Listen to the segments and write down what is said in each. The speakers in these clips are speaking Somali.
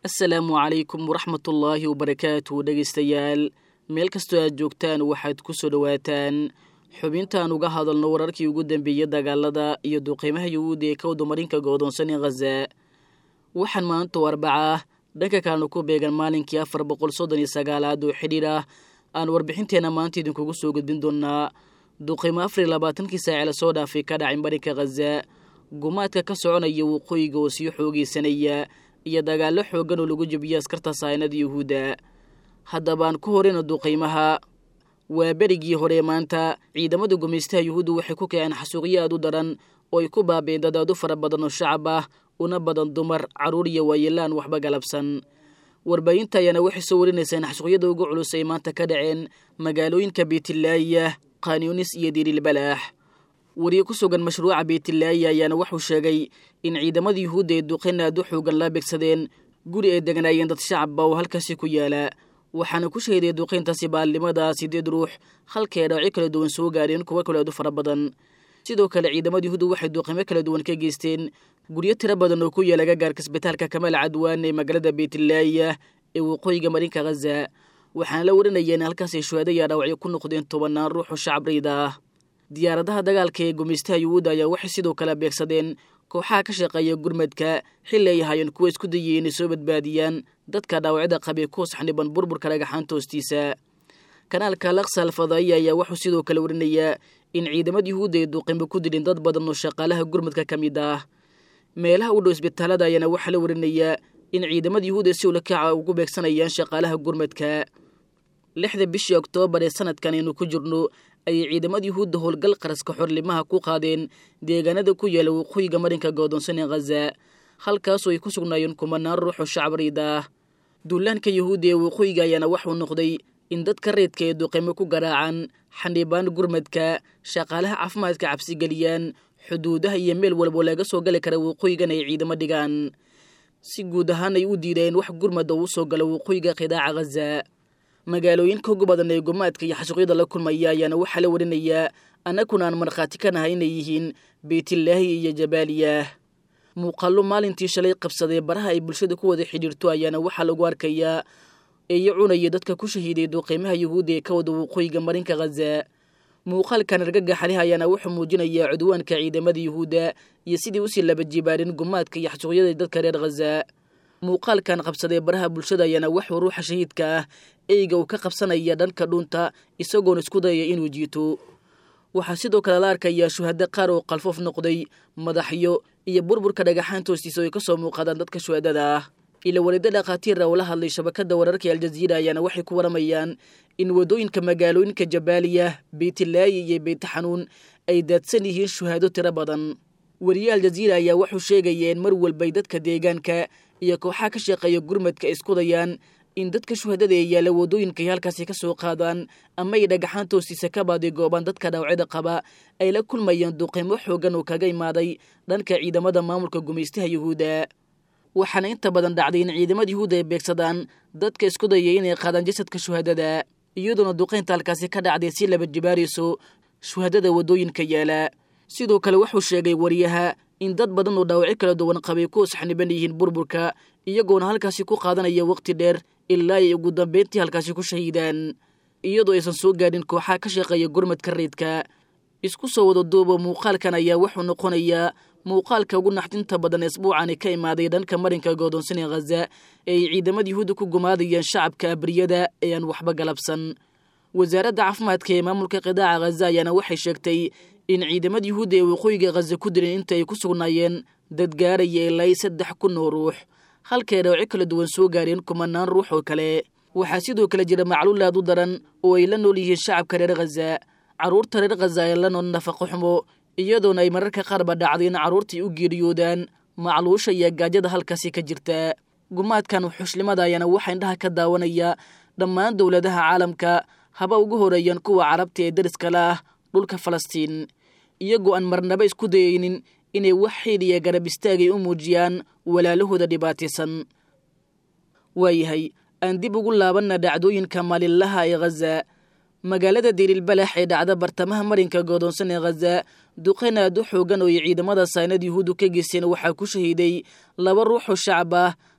assalaamu calaykum waraxmatullaahi wabarakaatu dhegaystayaal meel kastoo aad joogtaan waxaad ku soo dhowaataan xubintaan uga hadalno wararkii ugu dambeeyey dagaalada iyo duqeymaha yuhuudi ee ka wadamarinka go'doonsan ee khaza waxaan maanta u arbaca dhanka kalena ku beegan maalinkii afar boqol soddon iyo sagaalaad oo xidhiir ah aan warbixinteenna maanta idinkugu soo gudbin doonaa duqeymo afar iyo labaatankii saace la soo dhaafay ka dhacay marinka khaza gumaadka ka soconaya waqooyiga oo sii xoogeysanaya iyo dagaallo xooggan oo lagu jebiya askarta saynada yuhuudda haddabaan ku horeyna duqeymaha waa berigii hore maanta ciidamada gumaystaha yuhuudda waxay ku kaceen xasuuqyo aad u daran oo ay ku baabeen dad aad u fara badan oo shacab ah una badan dumar carruur iyo waayelaan waxba galabsan warbaahinta ayaana waxay soo warinaysaa in xasuuqyada ugu culus ay maanta ka dhaceen magaalooyinka beytlaaya khanyunis iyo dirilbalaax wariye ku sugan mashruuca beytlaaya ayaana wuxuu sheegay in ciidamada yuhuudda ay duqeyn aad u xoogan la begsadeen guri ay deganaayeen dad shacabba oo halkaasi ku yaala waxaana ku shahiday duqeyntaasi baalnimada sideed ruux halkay dhaawacyo kala duwan soo gaadheen kuwo kale aad u fara badan sidoo kale ciidamada yuhuudda waxay duqeymo kala duwan ka geysteen guryo tiro badan oo ku yaala gagaarka isbitaalka kamaal cadwaan ee magaalada beytlaaya ee waqooyiga marinka khaza waxaana la warinaya in halkaasay shuhaadaya dhaawacyo ku noqdeen tobannaan ruux oo shacab rayda ah diyaaradaha dagaalka ee gumaystaha yuhuudda ayaa waxay sidoo kale beegsadeen kooxaha ka shaqeeya gurmadka xilli ay ahaayeen kuwa isku dayay inay soo badbaadiyaan dadka dhaawacyada qabee ku hoos xaniban burburka dhagaxaanta hoostiisa kanaalka laksa alfadaiya ayaa wuxuu sidoo kale warinayaa in ciidamada yuhuudda ay duqeymo ku dilin dad badan oo shaqaalaha gurmadka ka mid ah meelaha u dhow isbitaalada ayaana waxaa la warinayaa in ciidamada yuhuudda si ulakaca ugu beegsanayaan shaqaalaha gurmadka lixda bishii oktoobar ee sanadkan aynu ku jirno ayay ciidamada yuhuudda howlgal qaraska xorlimaha ku qaadeen deegaanada ku yaala waqooyiga marinka goodoonsan ee khaza halkaasoo ay ku sugnaayeen kumanaan ruux oo shacab rayda ah duulaanka yuhuudda ee waqooyiga ayaana waxuu noqday in dadka reedka ay duqeymo ku garaacaan xandhibaan gurmadka shaqaalaha caafimaadka cabsigeliyaan xuduudaha iyo meel walbo laga soo gali kara waqooyigan ay ciidamo dhigaan si guud ahaan ay u diideen wax gurmada uu soo galo waqooyiga qidaaca khaza magaalooyinka ugu badan ee gumaadka iyo xasuuqyada la kulmaya ayaana waxaa la warinayaa annaguna aan markhaati ka nahay inay yihiin beytlaahi iyo jabaaliyah muuqaallo maalintii shalay qabsaday baraha ay bulshada ku wada xidhiirto ayaana waxaa lagu arkayaa eeyo cunaya dadka ku shahiiday duqeymaha yuhuudda ee ka wada waqooyiga marinka khaza muuqaalkan argagaxalih ayaana wuxuu muujinayaa cudwaanka ciidamada yuhuudda iyo sidii usii laba jibaareen gumaadka iyo xasuuqyada dadka reer khaza muuqaalkan qabsaday baraha bulshada ayaana waxuu ruuxa shahiidka ah eyga uu ka qabsanaya dhanka dhunta isagoona isku dayaya inuu jiito waxaa sidoo kale la arkayaa shuhado qaar oo qalfoof noqday madaxyo iyo burburka dhagaxaanta hoostiisa oo ay ka soo muuqadaan dadka shuhadada ah ila walido dhakhaatiira oo la hadlay shabakada wararka aljaziira ayaana waxay ku waramayaan in waddooyinka magaalooyinka jabaaliya beytlaayi iyo beytxanuun ay daadsan yihiin shuhaado tiro badan weriye aljaziira ayaa wuxuu sheegaya in mar walbay dadka deegaanka iyo kooxaha ka shaqeeya gurmadka ay isku dayaan in dadka shuhadada ee yaalla waddooyinka ay halkaasi ka soo qaadaan ama ay dhagaxaanta hoostiisa ka baadigoobaan dadka dhaawacyada qaba ay la kulmayaan duqeymo xooggan oo kaga imaaday dhanka ciidamada maamulka gumaystaha yuhuudda waxaana inta badan dhacday in ciidamada yuhuudda ay beegsadaan dadka isku dayay inay qaadaan jasadka shuhadada iyadoona duqeynta halkaasi ka dhacday si laba jibaarayso shuhadada waddooyinka yaala sidoo kale wuxuu sheegay wariyaha in dad badan oo dhaawacyo kala duwan qabay ku osxaniban yihiin burburka iyagoona halkaasi ku qaadanaya waqti dheer ilaa ay ugu dambeyntii halkaasi ku shahiidaan iyadoo aysan soo gaadhin kooxaha ka shaqeeya gurmadka reydka isku soo wada duuba muuqaalkan ayaa wuxuu noqonayaa muuqaalka ugu naxdinta badan isbuucani ka imaaday dhanka marinka goodoonsan ee khaza ee ay ciidamada yuhuudda ku gumaadayeen shacabka abriyada ee aan waxba galabsan wasaaradda caafimaadka ee maamulka qidaaca khaza ayaana waxay sheegtay in ciidamada yuhuudda ee waqooyiga khaza ku dileen inta ay ku sugnaayeen dad gaaraya ilaa saddex kun oo ruux halkay dhaawacyo kala duwan soo gaareen kumanaan ruux oo kale waxaa sidoo kale jira macluul aad u daran oo ay la nool yihiin shacabka reer khaza carruurta reer khaza ee la nool nafaqo xumo iyadoona ay mararka qaarba dhacday in carruurtai u geeriyoodaan macluusha iyo gaajada halkaasi ka jirta gumaadkan xushlimada ayaana waxaa indhaha ka daawanaya dhammaan dowladaha caalamka haba ugu horeeyaan kuwa carabta ee dariska la ah dhulka falastiin iyagoo aan marnaba isku dayaynin inay wax xiil iyo garab istaagay u muujiyaan walaalahooda dhibaataysan waayahay aan dib ugu laabanna dhacdooyinka maalinlaha ee khaza magaalada dirilbalax ee dhacda bartamaha marinka goodoonsan ee khaza duqeyn aad u xoogan oo ay ciidamada saynad yuhuuddu ka geysteen waxaa ku shahiiday laba ruux oo shacab ah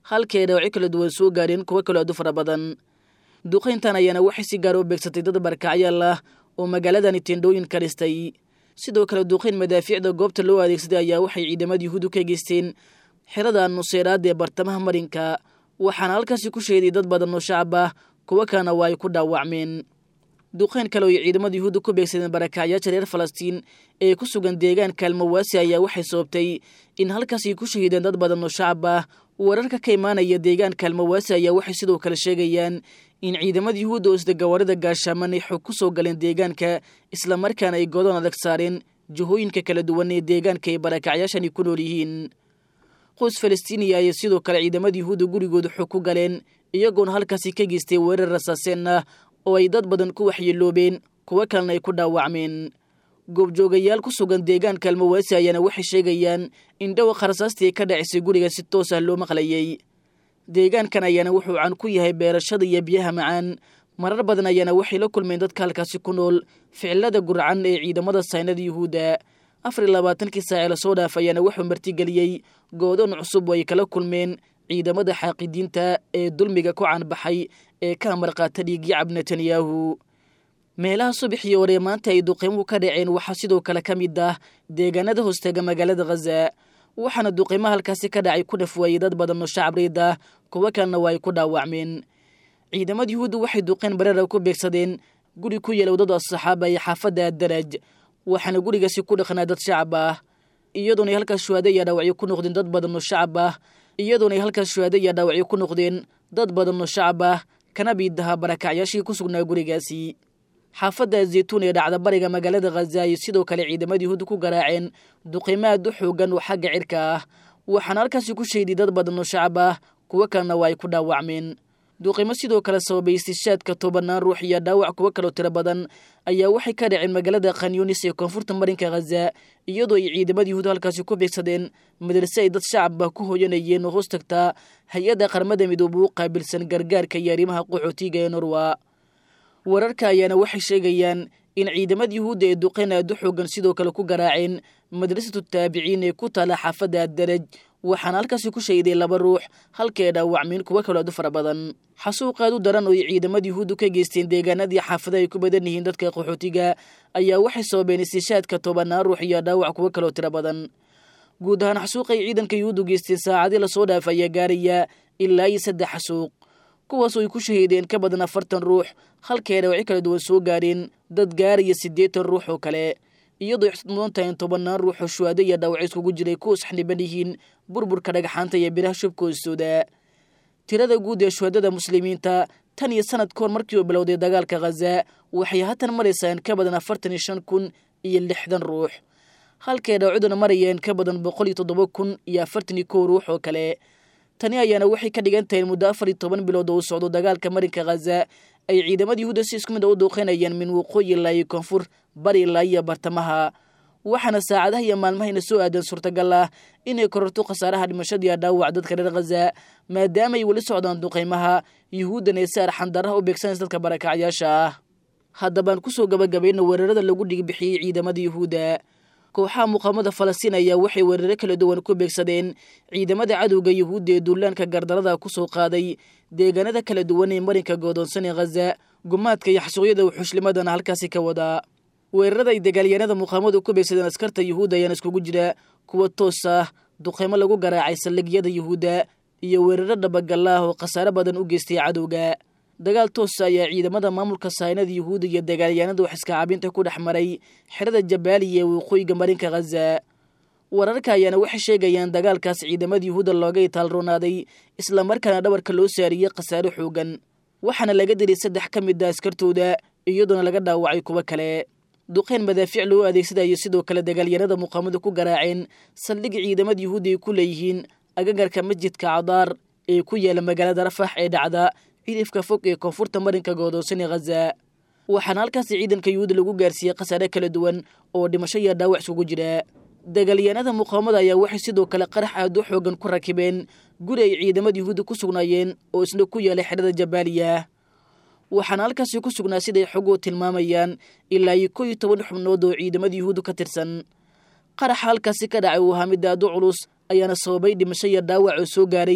halkii ay dhaawacyo kala duwan soo gaareen kuwo kaloo aad u fara badan duqayntan ayaana waxay si gaara u beegsatay dad barakacyaal ah oo magaaladani tendhooyin ka dhistay sidoo kale duqayn madaafiicda goobta loo adeegsaday ayaa waxay ciidamada yuhuudu ka geysteen xerada nuseyraad ee bartamaha marinka waxaana halkaasi ku sheeday dad badan oo shacab ah kuwo kalena waa ay ku dhaawacmeen duqayn kale oo ay ciidamada yuhuudda ku beegsadeen barakacyaasha reer falastiin ee ku sugan deegaanka almawaasi ayaa waxay sababtay in halkaasi ku shahiideen dad badan oo shacab ah wararka ka imaanaya deegaanka almawaasi ayaa waxay sidoo kale sheegayaan in ciidamada yuhuudda oo isda gawaarida gaashaaman ay xog ku soo galeen deegaanka islamarkaana ay godoon adag saareen jihooyinka kala duwan ee deegaanka ay barakacyaashani ku nool yihiin qoys falastiiniya ayay sidoo kale ciidamada yuhuudda gurigooda xog ku galeen iyagoona halkaasi ka geystay weerar rasaaseen ah oo ay dad badan ku waxyeeloobeen kuwo kalena ay ku dhaawacmeen goobjoogayaal ku sugan deegaanka almawaasi ayaana waxay sheegayaan in dhawaqa rasaastii ay ka dhacisay guriga si toos ah loo maqlayay deegaankan ayaana wuxuu can ku yahay beerashada iyo biyaha macaan marar badan ayaana waxay la kulmeen dadka halkaasi ku nool ficilada gurcan ee ciidamada saynada yuhuudda afar iyo labaatankii saace lasoo dhaaf ayaana wuxuu martigeliyey goodoon cusub oo ay kala kulmeen ciidamada xaaqidiinta ee dulmiga ku canbaxay ee ka amarqaata dhiigyacab netanyahu meelaha subaxii hore maanta ay duqiimuhu ka dhaceen waxaa sidoo kale ka mid ah deegaanada hoostaga magaalada khaza waxaana duqiimo halkaasi ka dhacay ku dhafwaayey dad badan oo shacab riid ah kuwo kalena waa ay ku dhaawacmeen ciidamada yuhuudda waxay duqeen bareera ku beegsadeen guri ku yeela waddada asaxaaba ee xaafadda daraj waxaana gurigaasi ku dhaqnaa dad shacab ah iyadoona ay halkaas shuhaado iyo dhaawacyo ku noqdeen dad badan oo shacab ah iyadoona ay halkaas shuhaado iyo dhaawacyo ku noqdeen dad badan oo shacab ah kana biidahaa barakacyaashii ku sugnaa gurigaasi xaafadda zeytuun ee dhacda bariga magaalada khaza ay sidoo kale ciidamada yuhuudda ku garaaceen duqiimo aad u xoogan oo xagga cirka ah waxaana halkaasi ku sheeday dad badan oo shacab ah kuwo kalena waa ay ku dhaawacmeen duqiimo sidoo kale sababay istishaadka tobanaan ruux iyo dhaawac kuwo kaloo tiro badan ayaa waxay ka dhaceen magaalada khanyunis ee koonfurta marinka khaza iyadoo ay ciidamada yuhuud halkaasi ku beegsadeen madrase ay dad shacabba ku hooyanayeen oo hoos tagtaa hay-adda qarmada midoobe u qaabilsan gargaarka iyo arrimaha qaxootiga ee norwa wararka ayaana waxay sheegayaan in ciidamada yuhuudda ee duqeyn aad u xoogan sidoo kale ku garaaceen madrasatu taabiciin ee ku taala xaafadda daraj waxaana halkaasi ku sheeday laba ruux halka ay dhaawacmeen kuwo kaloo aad u fara badan xasuuqaad u daran oo ay ciidamada yuhuuddu ka geysteen deegaanadii xaafada ay ku badan yihiin dadka qaxootiga ayaa waxay sababeen istishaadka tobanaan ruux iyo dhaawac kuwo kaloo tiro badan guud ahaan xasuuq ay ciidanka yuhuuddu geysteen saacadii lasoo dhaaf ayaa gaaraya ilaa iyo saddex xasuuq kuwaasoo ay ku shahiideen ka badan afartan ruux halka ay dhaawacyo kala duwan soo gaareen dad gaaraya siddeetan ruux oo kale iyadoo ay xusad mudan tahay in tobanaan ruux oo shuhaado iyo dhaawacyo iskugu jiray kuwa saxniban yihiin burburka dhagaxaanta iyo biraha shubka hoostooda tirada guud ee shuhadada muslimiinta tan iyo sanad kahor markii uu bilowday dagaalka khaza waxay haatan maraysaa in ka badan afartan iyo shan kun iyo lixdan ruux halkay dhaawacduna marayeen ka badan boqol iyo toddoba kun iyo afartan iyo kow ruux oo kale tani ayaana waxay ka dhigan tahay in muddo afar iyo toban bilood oo uu socdo dagaalka marinka khaza ay ciidamada yuhuudda si isku mid a u duuqeynayaan min waqooyi ilaa iyo koonfur bari ilaa iyo bartamaha waxaana saacadaha iyo maalmahayna soo aadan suurtagal ah inay kororto khasaaraha dhimashadiiyo dhaawac dadka reer khaza maadaama ay weli socdaan duqaymaha yuhuuddan ee si arxandaraha u beegsanaysa dadka barakacyaasha ah haddabaan kusoo gabagabayna weerarada lagu dhigbixiyey ciidamada yuhuudda kooxaha muqaamada falastiin ayaa waxay weeraro kala duwan ku beegsadeen ciidamada cadowga yuhuudda ee duulaanka gardarada ku soo qaaday deegaanada kala duwan ee marinka goodoonsan ee khaza gumaadka iyo xasuuqyada wuxuushlimadana halkaasi ka wadaa weerarada ay dagaalyahanada muqaamadu ku beegsadeen askarta yuhuudda ayaana iskugu jira kuwa toos ah duqeymo lagu garaacay saldhigyada yuhuudda iyo weeraro dhabagalla ah oo khasaare badan u geystay cadowga dagaal toosa ayaa ciidamada maamulka saynada yuhuudda iyo dagaalyahanada wax iskacaabinta ku dhex maray xerada jabaaliya ee waqooyiga marinka khaza wararka ayaana waxay sheegayaan dagaalkaas ciidamada yuhuudda looga itaalroonaaday islamarkaana dhabarka loo saariyey khasaare xoogan waxaana laga dilay saddex ka mid a askartooda iyadoona laga dhaawacay kuwo kale duqeyn madaafiic loo adeegsadayo sidoo kale dagaalyanada muqaamadu ku garaaceen saldhig ciidamada yuhuudda ay ku leeyihiin agagarka masjidka cadaar ee ku yaala magaalada rafax ee dhacda cidhifka fog ee koonfurta marinka goodoonsan ee khaza waxaana halkaasi ciidanka yuhuudda lagu gaarsiiyey khasaare kala duwan oo dhimasho iyo dhaawac isugu jira dagaalyahanada muqaamada ayaa waxay sidoo kale qarax aad u xoogan ku rakibeen guri ay ciidamada yuhuudda ku sugnaayeen oo isna ku yaalay xerada jabaaliya waxaana halkaasi ku sugnaa siday xoguhu tilmaamayaan ilaa iyo kow iyo toban xubnood oo ciidamada yuhuudda ka tirsan qaraxa halkaasi ka dhacay uu ahaa mid aad u culus ayaana sababay dhimasho iyo dhaawac oo soo gaaray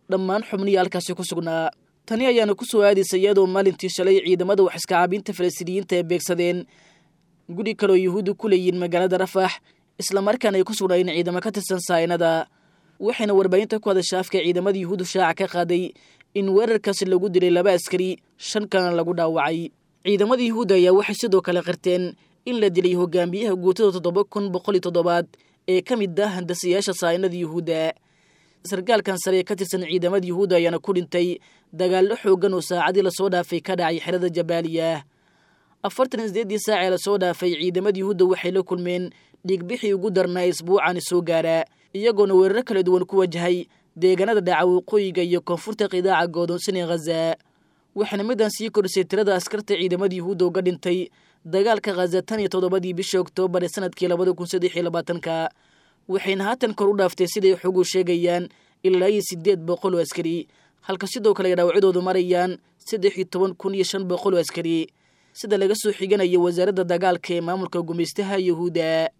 dhammaan xubnihii halkaasi ku sugnaa tani ayaana ku soo aadaysa iyadoo maalintii shalay ciidamada wax iskacaabinta falastiiniyiinta ay beegsadeen guri kaloo yuhuudda ku leeyihiin magaalada rafax islamarkaana ay ku sugnaayeen ciidamo ka tirsan saa'inada waxayna warbaahinta ku hadasha afka ciidamada yuhuuddu shaaca ka qaaday in weerarkaasi lagu dilay laba askari shan kalena lagu dhaawacay ciidamada yuhuudda ayaa waxay sidoo kale qirteen in la dilay hogaamiyaha guutada toddoba kun boqol iyo toddobaad ee ka mid ah handasiyaasha saa'inada yuhuudda sarkaalkan sare ee ka tirsan ciidamada yuhuudda ayaana ku dhintay dagaallo xooggan oo saacadii lasoo dhaafay ka dhacay xerada jabaaliya afartan iyo sideeddii saac ee lasoo dhaafay ciidamada yuhuudda waxay la kulmeen dhiigbixii ugu darnaa isbuucani soo gaara iyagoona weeraro kala duwan ku wajahay deegaanada dhaca waqooyiga iyo koonfurta qidaaca goodoonsan ee khaza waxaana midaan sii korisay tirada askarta ciidamada yuhuudda uga dhintay dagaalka khaza tan iyo toddobadii bishii oktoobar ee sanadkii labada kun saddex iyo labaatanka waxayna haatan kor u dhaaftay siday xogu sheegayaan ilaa iyo siddeed boqol oo askari halka sidoo kale ay dhaawacyadoodu marayaan saddex iyo toban kun iyo shan boqol oo askari sida laga soo xiganayo wasaaradda dagaalka ee maamulka gumaystaha yuhuudda